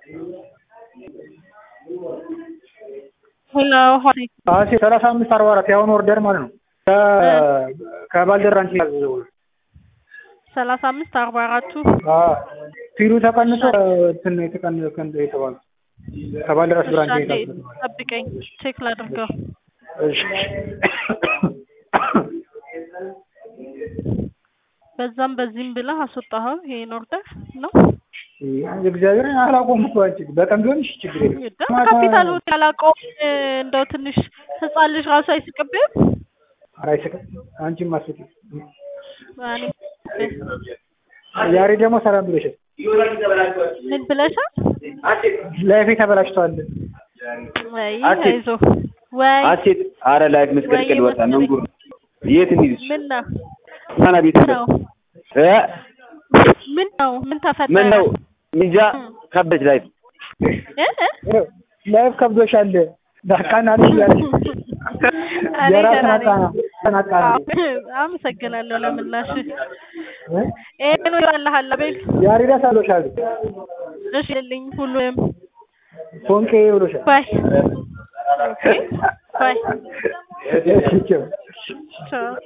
ሄሎ አሴ ሰላሳ አምስት አርባ አራት የአሁኑ ኦርደር ማለት ነው። ከባልደራንች ያዘዘው ሰላሳ አምስት አርባ አራቱ ፊሉ ተቀንሶ እንትን ነው የተቀነሰ የተባለው ከባልደራስ ብራንች አንዴ የታዘዘው። ጠብቀኝ ቼክ ላድርገው። እሺ በዛም በዚህም ብለህ አስወጣኸው ይሄን ኦርደር ነው እግዚአብሔር አላቆም እኮ አንቺ በቀን ቢሆን እሺ ችግር የለም። ደግሞ ካፒታል ሆቴል አላውቀውም። እንደው ትንሽ ህፃን ልጅ ራሱ አይስቅብህም? ኧረ አይስቅም። አንቺም አስቂ። እኔ ዛሬ ደግሞ ሰላም ብለሻል። ምን ብለሻል? ላይፌ ተበላሽቷል። ወይ አሴት። አይዞህ ወይ አሴት አረ ላይፍ መስቀልቅል ወይ ወጣ መሰለኝ። መንጉር የት እንሂድ? ምን ነው ማና ቤት ነው እ ምን ነው ምን ተፈጠረ? ምን ነው ሚንጃ ከበች ላይፍ እ? እ? ላይፍ ከብዶሻል። ዳቃናልሽ እያለሽ እኔ የራስ ደህና ነኝ። ናቃና ተናቃና አመሰግናለሁ ለምላሽ። ይሄን ነው ያለሃል ቤል ያሬዳ ሳሎሻል እሺ ልኝ ሁሉም ፎንቄ ብሎሻል። ባይ ኦኬ ባይ እሺ ቻው። ቻው